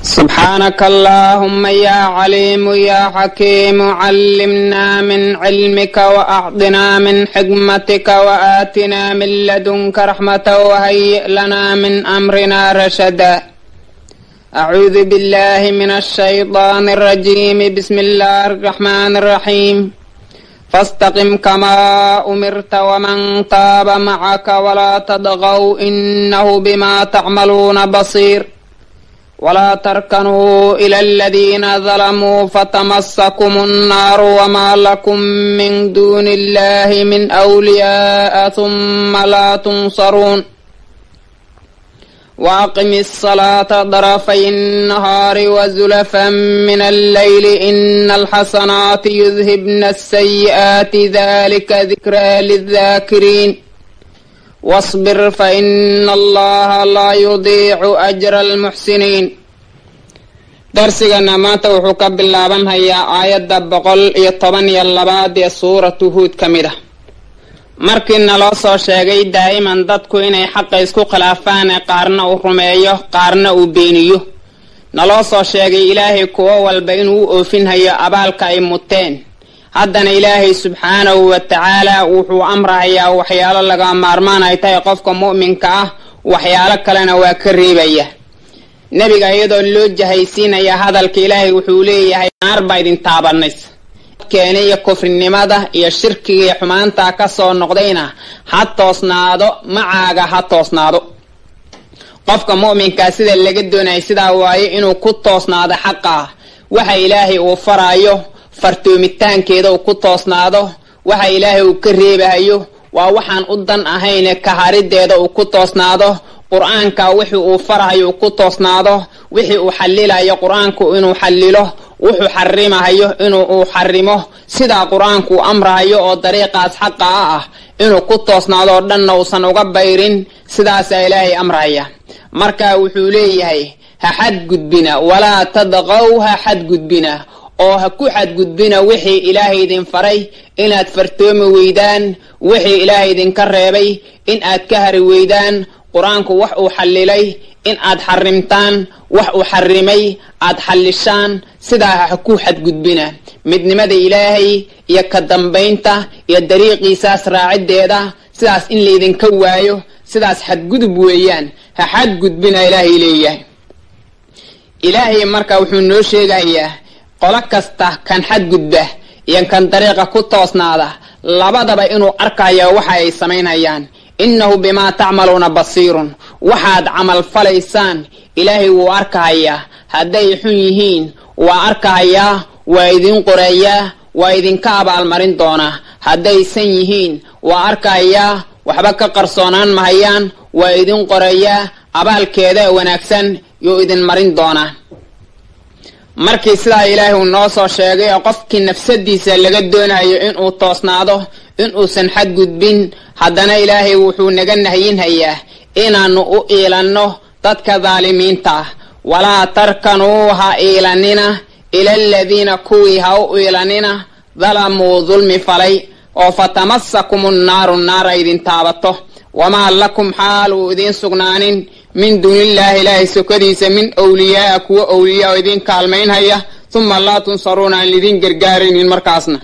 سبحانك اللهم يا عليم يا حكيم علمنا من علمك وأعطنا من حكمتك وآتنا من لدنك رحمة وهيئ لنا من أمرنا رشدا أعوذ بالله من الشيطان الرجيم بسم الله الرحمن الرحيم فاستقم كما أمرت ومن تاب معك ولا تطغوا إنه بما تعملون بصير ولا تركنوا إلى الذين ظلموا فتمسكم النار وما لكم من دون الله من أولياء ثم لا تنصرون وأقم الصلاة طرفي النهار وزلفا من الليل إن الحسنات يذهبن السيئات ذلك ذكرى للذاكرين واصبر فإن الله لا يضيع أجر المحسنين darsigana maanta wuxuu ka bilaabanhayaa aayadda boqol iyo toban iyo labaad ee suuratu huud ka mid ah markii naloo soo sheegay daa'iman dadku inay xaqa isku khilaafaan ee qaarna uu rumeeyo qaarna uu beeniyo naloo soo sheegay ilaahay kuwo walba inuu u oofinhayo abaalka ay muteen haddana ilaahay subxaanahu wa tacaala wuxuu amrahayaa waxyaalo laga maarmaan ay tahay qofka mu'minka ah waxyaalo kalena waa ka reebaya nebiga iyadoo loo jahaysiinaya hadalka ilaahay wuxuu leeyahay naar baa idin taabanaysa keena iyo kufrinimada iyo shirkiga iyo xumaantaa ka soo noqdayna ha toosnaado macaaga ha toosnaado qofka mu'minkaa sida laga doonaya sidaa waaye inuu ku toosnaado xaqaa waxa ilaahay uu faraayo fartoomitaankeeda uu ku toosnaado waxa ilaahay uu ka reebahayo waa waxaan u dan ahayne kaharideeda uu ku toosnaado qur-aanka wixii uu farahayo uu ku toosnaado wixii uu xalilayo qur-aanku inuu xalilo wuxuu xarimahayo inuu uu xarimo sidaa qur-aanku uu amrahayo oo dariiqaas xaqa a ah inuu ku toosnaado oo dhanna uusan uga bayrin sidaasaa ilaahay amrahaya marka wuxuu leeyahay ha xadgudbina walaa tadqow ha xadgudbina oo ha ku xadgudbina wixii ilaahay idin faray inaad fartoomi weydaan wixii ilaahay idinka reebay in aad ka hari weydaan qur-aanku wax uu xallilay in aad xarimtaan wax uu xarimay aad xallishaan sidaa ha ku xadgudbina midnimada ilaahay iyo ka dambaynta iyo dariiqiisaas raaciddeeda sidaas in laydinka waayo sidaas xadgudub weeyaan ha xadgudbina ilaahay leeyahay ilaahay marka wuxuu noo sheegayaa qolo kasta kan xadgudba iyo kan dariiqa ku toosnaada labadaba inuu arkayo waxa ay samaynayaan innahu bimaa tacmaluuna basiirun waxaad camal falaysaan ilaahay wuu arkahayaa hadday xun yihiin waa arkahayaa waa idin qorayaa waa idinka abaalmarin doonaa haddaysan yihiin waa arkahayaa waxba ka qarsoonaan mahayaan waa idin qorayaa abaalkeeda wanaagsan yuu idin marin doonaa markii sidaa ilaahay uu noo soo sheegay oo qofkii nafsadiisa laga doonayo inuu toosnaado inuusan xadgudbin haddana ilaahay wuxuu naga nahyinhayaa inaannu u iilanno dadka daalimiinta ah walaa tarkanuu ha iilanina ila aladiina kuwii ha u iilanina dalamuu dulmi falay oo fatamasakumu nnaaru naara idin taabato wamaa lakum xaal uu idiin sugnaanin min duunillaahi ilaahay sokadiisa min wliyaaa kuwa owliyaa oo idiin kaalmaynhaya uma laa tunsaruuna aan lidiin gargaaraynin markaasna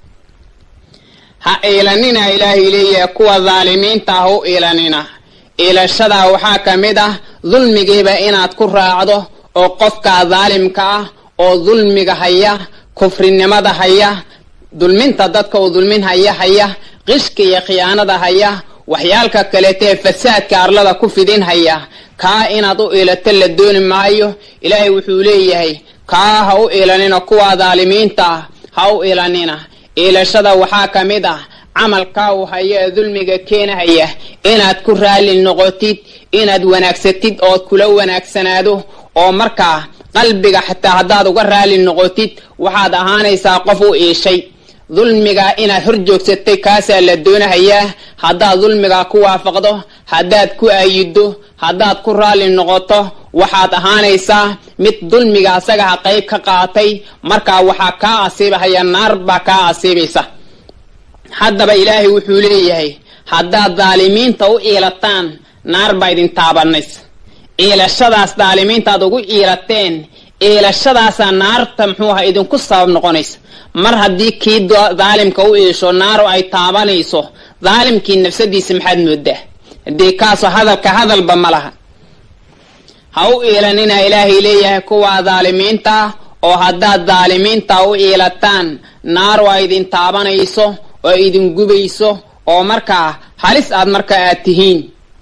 ha iilanina ilaahay leeyahay kuwa daalimiinta ah u iilanina iilashadaa waxaa ka mid ah dulmigiiba inaad ku raacdo oo qofkaa daalimka ah oo dulmiga haya kufrinimada haya dulminta dadka uu dulmin haya haya qishka iyo khiyaanada haya waxyaalka kaleetee fasaadka arlada ku fidin haya kaa inaad u iilato la dooni maayo ilaahay wuxuu leeyahay kaa ha u iilanina kuwa daalimiinta ah ha u iilanina iilashada waxaa ka mid ah camalkaa uu hayo ee dulmiga keenahaya inaad ku raalli noqotid inaad wanaagsatid ood kula wanaagsanaado oo markaa qalbiga xataa haddaad uga raalli noqotid waxaad ahaanaysaa qof u iishay dulmigaa inaad hor joogsatay kaasaa la doonahayaa haddaad dulmigaa ku waafaqdo haddaad ku aayiddo haddaad ku raalli noqoto waxaad ahaanaysaa mid dulmiga asagaha qayb ka qaatay markaa waxaa kaa asiibahaya naar baa kaa asiibaysa haddaba ilaahay wuxuu leeyahay haddaad daalimiinta u iilataan naar baa idin taabanaysa iilashadaas daalimiintaad ugu iilateen iilashadaasaa naarta muxuu aha idinku sabab noqonaysa mar haddii kii daalimka u iisho naaru ay taabanayso daalimkii nafsadiisa maxaad moodaa haddii kaasoo hadalka hadalba ma laha ha u iilanina ilaahay leeyahay kuwaa daalimiinta oo haddaad daalimiinta u iilataan naaru ay idin taabanayso oo idin gubayso oo markaa halis aad markaa aad tihiin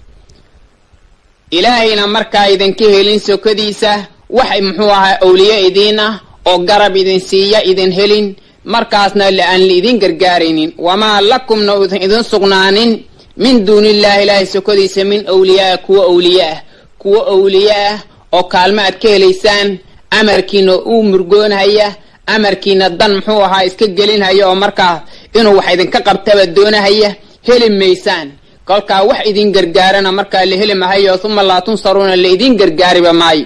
ilaahayna markaa idinka helin sokadiisa wax muxuu ahaa awliye idiin ah oo garab idin siiya idin helin markaasna aan laidin gargaaraynin wamaa lakumna udan idin sugnaanin min duunillaahi ilaahay sokadiisa min awliyaa kuwa awliye ah kuwa awliye ah oo kaalmo aad ka helaysaan amarkiina uu murgoonhaya amarkiina dan muxuu ahaa iska gelinhaya oo markaa inuu wax idinka qabtaba doonahaya heli maysaan kolkaa wax idin gargaarana markaa la heli mahayo uma laa tunsaruuna la idin gargaariba maayo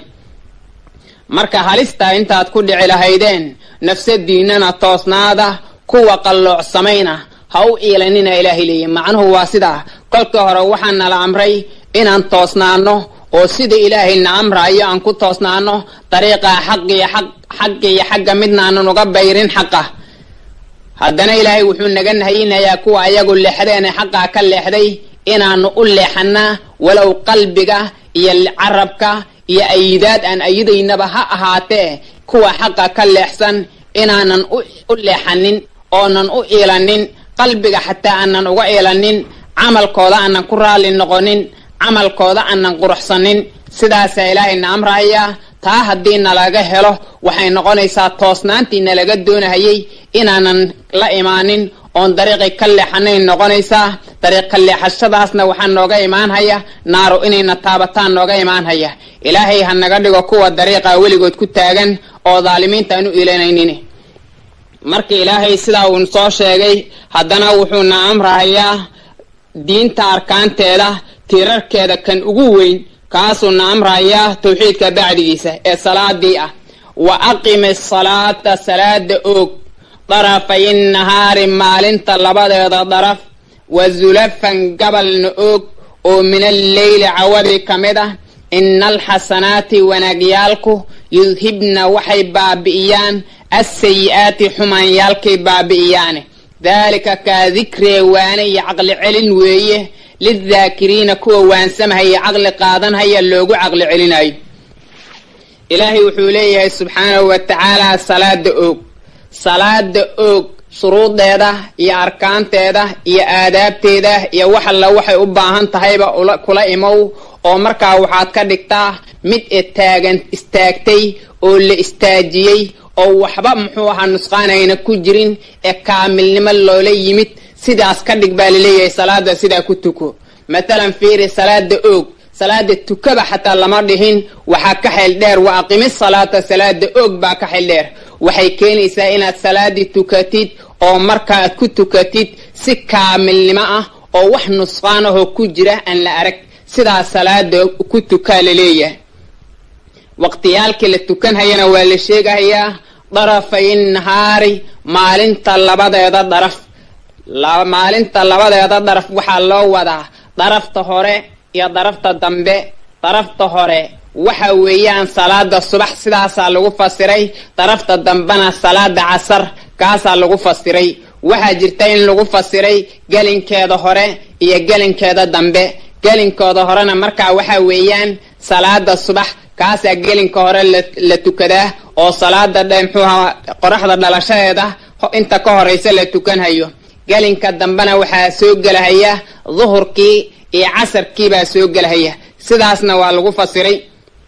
marka halistaa intaad ku dhici lahaydeen nafsadiinana toosnaada kuwa qalloocsamayna ha u iilanina ilaahay leeya macnuhu waa sidaa kolkii hore waxaa nala amray inaan toosnaano oo sida ilaahayna amraayo aan ku toosnaano dariiqa xaqiyo xaqiyo xagga midnaanan uga bayrin xaqa haddana ilaahay wuxuu naga nahayinayaa kuwa ayagu leexdeene xaqaa ka leexday inaanu u leexanaa walow qalbiga iyo carabka iyo ayidaad aan ayidaynaba ha ahaatee kuwa xaqa ka leexsan inaanan u leexanin oonan u iilanin qalbiga xataa aanan uga iilanin camalkooda aanan ku raalli noqonin camalkooda aanan quruxsanin sidaasaa ilaahayna amrahayaa taa haddii nalaga helo waxay noqonaysaa toosnaantii nalaga doonahayay inaanan la imaanin oon dariiqi ka leexanayn noqonaysaa dariiq ka leexashadaasna waxaa nooga imaanhaya naaru inayna taabataan nooga imaanhaya ilaahay ha naga dhigo kuwa dariiqa weligood ku taagan oo daalimiinta aan u iilanaynin marka ilaahay sidaa uu soo sheegay haddana wuxuuna amrahayaa diinta arkaanteeda tiirarkeeda kan ugu weyn kaasuuna amrahayaa tawxiidka bacdigiisa ee salaadii ah wa aqimi salaata salaada oog darafay nahaari maalinta labadeeda daraf wa zulafan gabalna oog oo min alleyli cawadi ka mid ah ina alxasanaati wanaagyaalku yudhibna waxay baabi'iyaan assayi-aati xumaanyaalkay baabi'iyaane daalika kaa dikree waane iyo caqli celin weeye lidaakiriina kuwa waansamahaya caqli qaadanhaya loogu caqli celinayo ilaahay wuxuu leeyahay subxaanahu wa tacaala salaada oog salaada oog shuruudeeda iyo arkaanteeda iyo aadaabteeda iyo wax alla waxay u baahan tahayba kula imow oo markaa waxaad ka dhigtaa mid taagan istaagtay oo la istaajiyey oo waxba muxuu ahaa nusqaanayna ku jirin ee kaamilnimo loola yimid sidaas ka dhig baa laleeyahay salaada sidaa ku tuko matalan fiiri salaada oog salaada tukaba xataa lama dhihin waxaa ka xeel dheer wa aqimi salaata salaada oog baa ka xeel dheer waxay keenaysaa inaad salaadii tukatid oo markaaad ku tukatid si kaamilnimo ah oo wax nusqaan ahoo ku jira aan la arag sidaa salaada ku tukaa laleeyahay waqtiyaalkii la tukanhayana waa la sheegahayaa darafay nahaari maalinta labadeeda daraf maalinta labadeeda daraf waxaa loo wadaa darafta hore iyo darafta dambe darafta hore waxa weeyaan salaada subax sidaasaa lagu fasiray darafta dambena salaada casar kaasaa lagu fasiray waxaa jirta in lagu fasiray gelinkeeda hore iyo gelinkeeda dambe gelinkooda horena markaa waxa weeyaan salaada subax kaasaa gelinka hore la tukadaa oo salaada mxuuha qoraxda dhalashadeeda inta ka horeysa la tukanhayo gelinka dambena waxaa soo gelahaya duhurkii iyo casarkiibaa soo gelahaya sidaasna waa lagu fasiray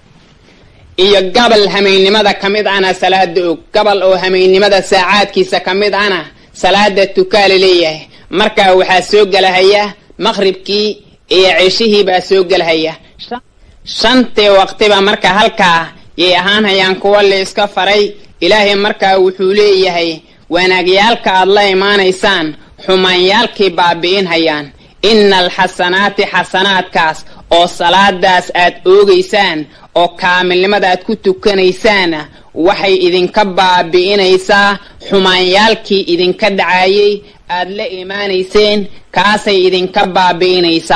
iyo gabal hamaynimada ka mid ana salaada og gabal oo hamaynimada saacaadkiisa ka mid ana salaada tukaa la leeyahay markaa waxaa soo gelahaya maqribkii iyo ceshihii baa soo gelahaya shantii waqtiba marka halkaa yay ahaanhayaan kuwa la iska faray ilaahay markaa wuxuu leeyahay wanaagyaalka aad la imaanaysaan xumaanyaalkii baabi'inhayaan ina alxasanaati xasanaadkaas oo salaadaas aad oogaysaan oo kaamilnimada aad ku tukanaysaana waxay idinka baabi'inaysaa xumaanyaalkii idinka dhacayay aad la imaanayseen kaasay idinka baabi'inaysaa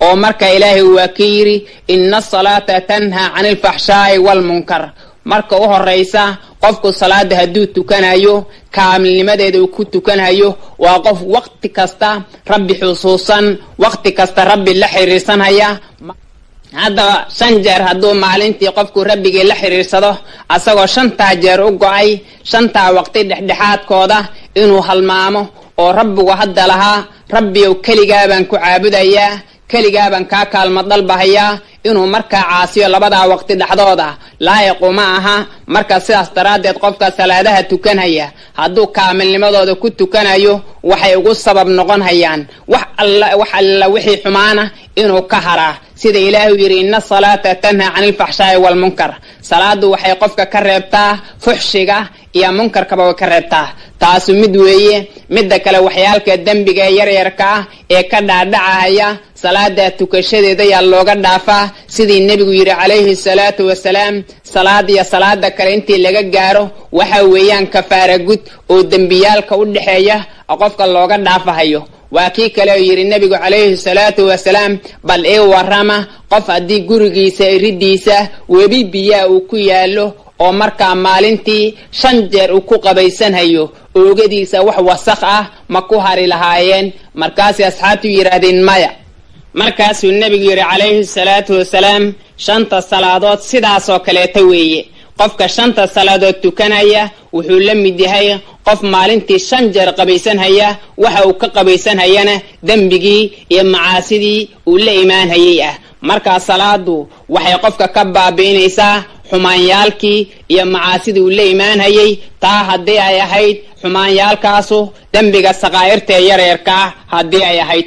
oo marka ilaahay waa ka yidhi ina asalaata tanhaa cani alfaxshaa'i waalmunkar marka u horraysa qofku salaada hadduu tukanayo kaamilnimadeeda uu ku tukanayo waa qof waqti kasta rabbi xusuusan waqti kasta rabbi la xiriirsanhaya haddaba shan jeer hadduu maalintii qofku rabbigii la xiriirsado asagoo shantaa jeer u go-ay shantaa waqti dhexdhexaadkooda inuu halmaamo oo rabbigu hadda lahaa rabbiyow keligaa baan ku caabudayaa keligaa baan kaa kaalma dalbahayaa inuu markaa caasiyo labadaa waqti dhexdooda laayiqu ma aha marka sidaas daraaddeed qofka salaadaha tukanhaya hadduu kaamilnimadooda ku tukanayo waxay ugu sabab noqon hayaan wax alla wax alla wixii xumaana inuu ka haraa sida ilaahu yidhi ina asalaata tanhaa cani alfaxshaa'i waalmunkar salaadu waxay qofka ka reebtaa fuxshiga iyo munkarkaba way ka reebtaa taasu mid weeye midda kale waxyaalka dembiga ee yaryarka ah ee ka dhaadhacahaya salaada tukashadeeda yaa looga dhaafaa sidii nebigu yidhi calayhi salaatu wasalaam salaad iyo salaada kale intii laga gaaro waxa weeyaan kafaara gud oo dembiyaalka u dhexeeya qofka looga dhaafahayo waa kii kale oo yidhi nebigu calayhi salaatu wasalaam bal ii warrama qof haddii gurigiisa iridiisa webi biyaa uu ku yaallo oo markaa maalintii shan jeer uu ku qabaysanhayo oogadiisa wax wasakh ah ma ku hari lahaayeen markaasay asxaabtu yidhaahdeen maya markaasuu nebigu yidhi calayhi salaatu wasalaam shanta salaadood sidaasoo kaleeta weeye qofka shanta salaadood tukanaya wuxuu la mid yahay qof maalintii shan jeer qabaysanhaya waxa uu ka qabaysanhayana dembigii iyo macaasidii uu la imaanhayay ah markaa salaadu waxay qofka ka baabi'inaysaa xumaanyaalkii iyo macaasidii uu la imaanhayay taa haddii ay ahayd xumaanyaalkaasu dembiga sakaa'irta ee yaryarka ah haddii ay ahayd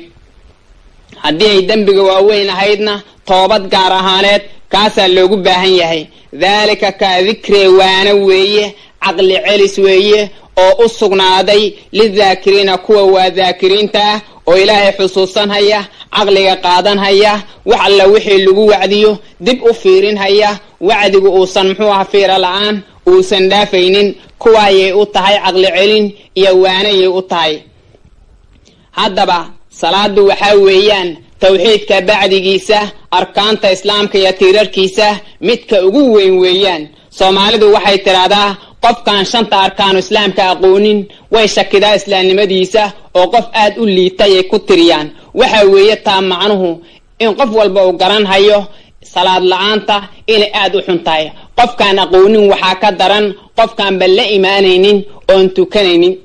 haddii ay dembiga waaweyn ahaydna toobad gaar ahaaneed kaasaa loogu baahan yahay daalika kaa dikree waana weeye caqli celis weeye oo u sugnaaday lidaakiriina kuwa waa daakiriinta ah oo ilaahay xusuusanhaya caqliga qaadanhaya wax alla wixii lagu wacdiyo dib u fiirinhaya wacdigu uusan muxuu aha fiira la-aan uusan dhaafaynin kuwaayay u tahay caqli celin iyo waanayay u tahay haddaba salaadu waxaa weeyaan tawxiidka bacdigiisa arkaanta islaamka iyo tiirarkiisa midka ugu weyn weeyaan soomaalidu waxay tidhaahdaa qofkaan shanta arkaanu islaamka aqoonin way shakidaa islaamnimadiisa oo qof aad u liitay ay ku tiriyaan waxa weeye taa macnuhu in qof walba uu garanhayo salaad la-aanta inay aad u xun tahay qofkaan aqoonin waxaa ka daran qofkaanba la imaanaynin oon tukanaynin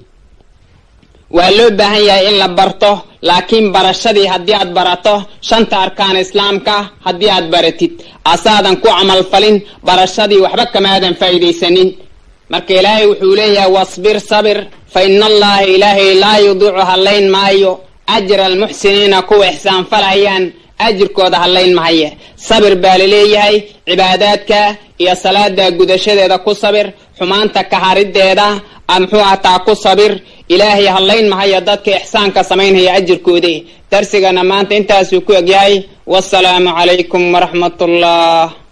waa loo baahan yahay in la barto laakiin barashadii haddii aad barato shanta arkaana islaamka haddii aad baratid asaadan ku camalfalin barashadii waxba kamaadan faa'iidaysanin marka ilaahay wuxuu leeyahay wasbir sabir fa ina allaha ilaahay laa yudiicu hallayn maayo ajra almuxsiniina kuwa ixsaanfalayaan ajirkooda hallayn mahaye sabir baa laleeyahay cibaadaadka iyo salaada gudashadeeda ku sabir xumaanta kaharideeda muxuu ataa ku sabir ilaahay hallayn mahayo dadka ixsaanka samaynhaya ajirkoodi darsigana maanta intaasuu ku egyahay wasalaamu calaykum waraxmat ullah